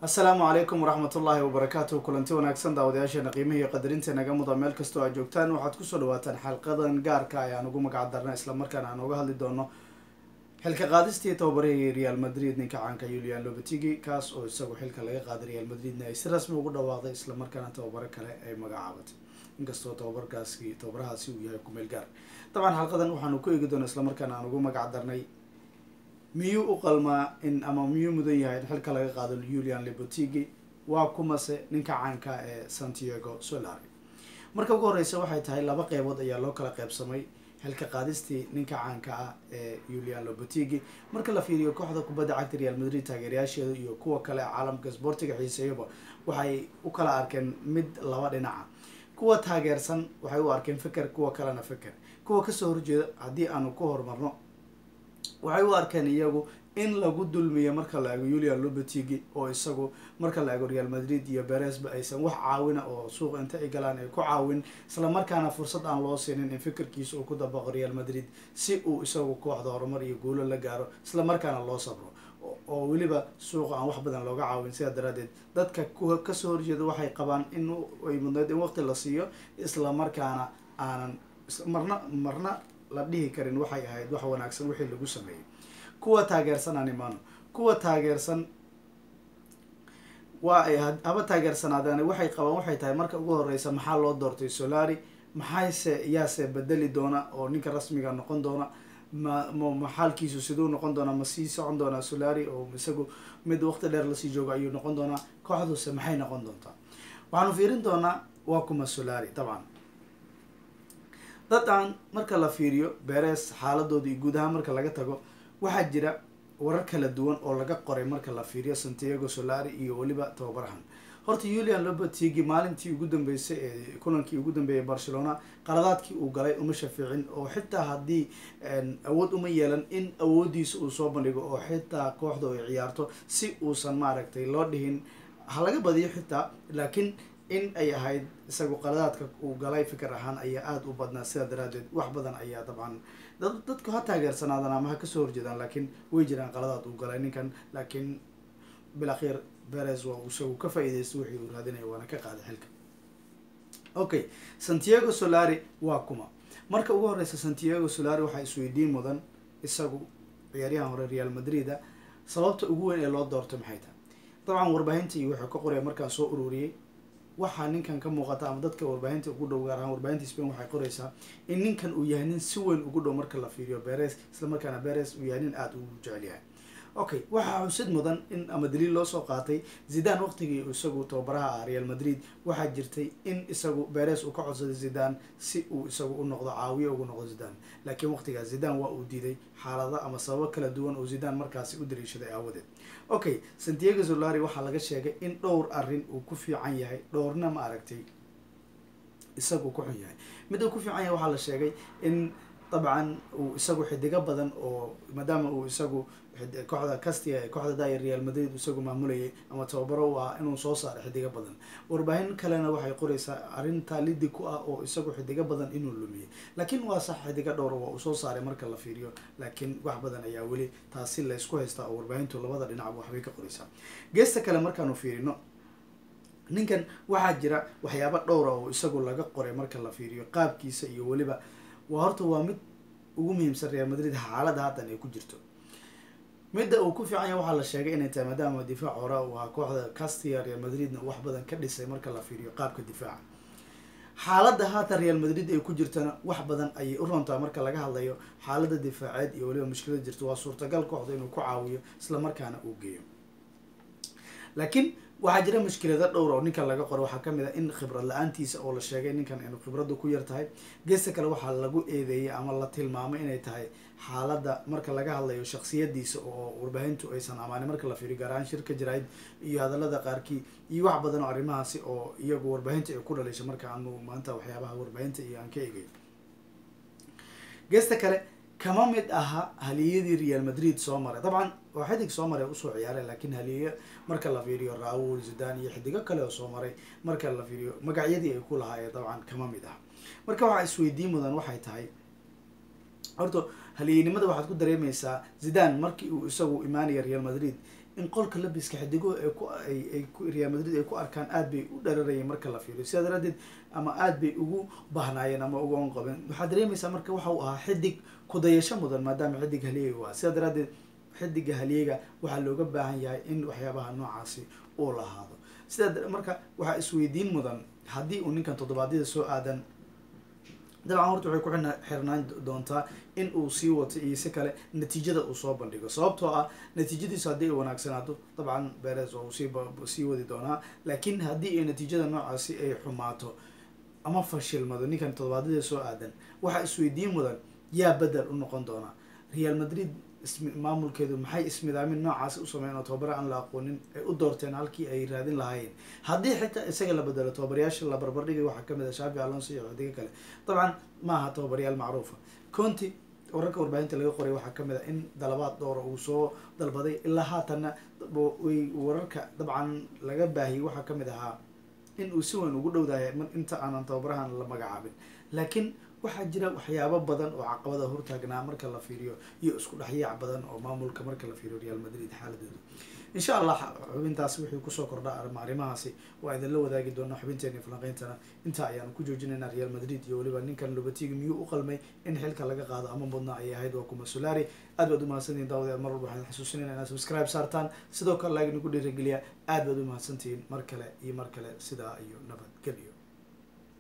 asalaamu calaykum waraxmat ullaahi wabarakaatu kulanti wanaagsan daawadayaasheena qiimaha iyo qadarinta naga muda meel kastoo aad joogtaan waxaad kusoo dhawaataan xalqadan gaarka ayaan ugu magac darna islamarkaana aan uga hadli doono xilka qaadistii tababarihii real madrid ninka caanka yulian lobetigi kaas oo isagu xilka laga qaaday real madridna ay si rasmi ugu dhawaaqday islamarkaana tababaro kale ay magacaabatay inkastoo tababarkaasi tababarahaasi uu yahay kumeel gaar dabcan xalqadan waxaanu ku eegi doona islamarkaana aan ugu magac darnay miyuu u qalmaa in ama miyuu mudan yahay in xilka laga qaado yulian lebotigi waa kumase ninka caanka ee santiago solari marka ugu horeysa waxay tahay laba qeybood ayaa loo kala qeybsamay xilka qaadistii ninka caanka ah ee yulian lobotigi marka la fiiriyo kooxda kubadda cagta real madrid taageerayaasheeda iyo kuwa kale caalamka sboortiga xiiseeyaba waxay u kala arkeen mid laba dhinaca kuwa taageersan waxay u arkeen feker kuwa kalena feker kuwa kasoo horjeeda haddii aanu ku horumarno waxay u arkeen iyagu in lagu dulmiyo marka la ego yulian lobetigi oo isagu marka la ego real madrid iyo beresba aysan wax caawina oo suuqa inta ay galaan ay ku caawin islamarkaana fursad aan loo siinin in fikirkiisa uu ku dabaqo real madrid si uu isagu kooxda horumar iyo guulo la gaaro islamarkaana loo sabro oo weliba suuqa aan wax badan looga caawin sidaa daraadeed dadka kasoo horjeeda waxay qabaan in ay mudneyd in waqti la siiyo islamarkaana aanan marna marna la dhihi karin waxay ahayd wax wanaagsan wixii lagu sameeyey kuwa taageersan aan imaano kuwa taageersan waa ay haba taageersanaadeen waxay qabaan waxay tahay marka ugu horeysa maxaa loo doortay solari maxayse yaase bedeli doona oo ninka rasmiga noqon doona ma ma xaalkiisu siduu noqon doonaa ma sii socon doonaa solari oo isagu mid waqti dheer lasii joogo ayuu noqon doonaa kooxduse maxay noqon doontaa waxaanu fiirin doonaa waa kuma solari dabcan dadan marka la fiiriyo beres xaaladooda iyo guud ahaan marka laga tago waxaa jira warar kala duwan oo laga qoray marka la fiiriyo santiago solari iyo weliba tababarahan horta yulian lobetigi maalintii ugu dambeysay ee kulankii ugu dambeeyay barcelona qaladaadkii uu galay uma shafiicin oo xitaa haddii awood uma yeelan in awoodiisa uu soo bandhigo oo xitaa kooxda ay ciyaarto si uusan maaragtay loo dhihin ha laga badiyo xitaa laakiin in ay ahayd isagu qaladaadka uu galay fikir ahaan ayaa aada u badnaa sidaa daraadeed wax badan ayaa dabcan dad dadku ha taageersanaadan ama ha kasoo horjeedaan laakiin way jiraan qaladaad uu galay ninkan laakiin bilakhiir beres waa isagu ka faa-iideysta wixii uu raadinaya waana ka qaaday xilka okay santiago solari waa kuma marka ugu horeysa santiago solari waxaa isweydiin mudan isagu ciyaaryahan hore real madrid-a sababta ugu weyn ee loo doortay maxay tahay dabcan warbaahinta iyo wuxuu ka qoraya markaan soo ururiyey waxaa ninkan ka muuqata ama dadka warbaahinta ugu dhow gaar ahaan warbaahinta spain waxay qoraysaa in ninkan uu yahay nin si weyn ugu dhow marka la fiiriyo beres islamarkaana beres uu yahay nin aada ugu jecel yahay okay waxaa xusid mudan in ama daliil loo soo qaatay zidan waqtigii isagu tababaraha ah real madrid waxaa jirtay in isagu beres uu ka codsaday zidan si uu isagu u noqdo caawiye ugu noqdo zidan laakiin waqtigaas zidan waa uu diiday xaalado ama sababo kala duwan oo zidan markaasi u daliishaday aawadeed okay santiago solari waxaa laga sheegay in dhowr arrin uu ku fiican yahay dhowrna ma aragtay isagu ku xun yahay mid uu ku fiican yahay waxaa la sheegay in dabcan uu isagu xidigo badan oo maadaama uu isagu kooxda castia ee kooxda daaya real madrid isagu maamulayay ama tababaro u ah inuu soo saaro xidigo badan warbaahin kalena waxay qoraysaa arrintaa lidi ku ah oo isagu xidigo badan inuu lumiyay laakiin waa sax xidigo dhowr waa uu soo saaray marka la fiiriyo laakiin wax badan ayaa weli taasi laysku haystaa oo warbaahintu labada dhinacba waxbay ka qoraysaa geesta kale markaanu fiirino ninkan waxaa jira waxyaaba dhowra oo isagu laga qoray marka la fiiriyo qaabkiisa iyo weliba waa horta waa mid ugu muhiimsan real madrid xaalada haddan ay ku jirto midda uu ku fiican yahay waxaa la sheegay inay tahay maadaama difaac hore uu ahaa kooxda castia real madridna wax badan ka dhisay marka la fiiriyo qaabka difaaca xaaladda haatan real madrid ay ku jirtana wax badan ayay u rontaa marka laga hadlayo xaaladda difaaceed iyo weliba mushkilada jirta waa suurtagal kooxda inuu ku caawiyo islamarkaana uu geeyo laakiin waxaa jira mushkilada dhowr oo ninkan laga qoro waxaa kamid a in khibrad la-aantiisa oo la sheegay ninkan inuu khibraddu ku yar tahay geesta kale waxaa lagu eedeeyay ama la tilmaamay inay tahay xaaladda marka laga hadlayo shaksiyadiisa oo warbaahintu aysan amaanin marka la fiiriyo gaar ahaan shirka jaraid iyo hadalada qaarkii iyo wax badan oo arrimahaasi oo iyagu warbaahinta ay ku dhalisha marka aanu maanta waxyaabaha warbaahinta iyo aan ka eegay geesta kale kama mid aha haliyadii real madrid soo maray dabcan waa xidig soo maray usoo ciyaaray laakiin haliye marka la fiiriyo raul zidan iyo xidigo kale oo soo maray marka la fiiriyo magacyadii ay ku lahaayeen dabcan kama mid aha marka waxaa isweydiin mudan waxay tahay horta haliyenimada waxaad ku dareemeysaa zidan markii uu isagu imaanaya real madrid in qolka labiska xidigo ay ku ay ku real madrid ay ku arkaan aad bay u dhararayeen marka la fiiriyo sidaa daraadeed ama aad bay ugu bahnaayeen ama uga onqabeen waxaad dareemaysaa marka waxa uu ahaa xidig kudayasho mudan maadaama xidig haliyey u ah sidaa daraadeed xidiga haliyeyga waxaa looga baahan yahay in waxyaabaha noocaasi uu lahaado sidaa marka waxaa isweydiin mudan haddii uu ninkan toddobaadyada soo aadan dabcan horta waxay ku xirnaan doontaa in uu sii wato iyo si kale natiijada uu soo bandhigo sababtoo ah natiijadiisu haddii ay wanaagsanaato dabcan beres waa uu sii sii wadi doonaa laakiin haddii ay natiijada noocaasi ay xumaato ama fashilmado ninkan toddobaadyada soo aadan waxaa isweydiin mudan yaa bedel u noqon doona real madrid maamulkeedu maxay ismidaamin noocaasi u sameyn oo tobabare aan la aqoonin ay u doorteen halkii ay raadin lahaayeen haddii xitaa isaga la bedelo tobabaryaasha la barbardhigay waxaa kamid ah shaafi alonso iyo xidigo kale dabcan maaha tobabaryaal macruufa conti wararka warbaahinta laga qoray waxaa kamid ah in dalabaad dhowra uu soo dalbaday ilaa haatanna way wararka dabcan laga baahiyey waxaa kamid ahaa in uu si weyn ugu dhowdahay inta aanan tababarahan la magacaabin laakiin waxaa jira waxyaabo badan oo caqabada hortaagnaa marka la fiiriyo iyo isku dhexyaac badan oo maamulka marka la fiiriyo real madrid xaaladooda insha allah xubintaasi wixii kusoo kordha arrimahaasi waa idinla wadaagi doonaa xubinteeni falanqeyntana intaa ayaanu ku joojinaynaa real madrid iyo weliba ninkan lobatiga miyuu u qalmay in xilka laga qaado ama mudna ayay ahayd waa kuma solari aad baad umahadsantihin daawadayaal mar walba waxaan xasuusinayna inaad subscribe saartaan sidoo kale like nagu dhiirageliya aad baad umahadsantihiin mar kale iyo mar kale sidaa iyo nabadgelyo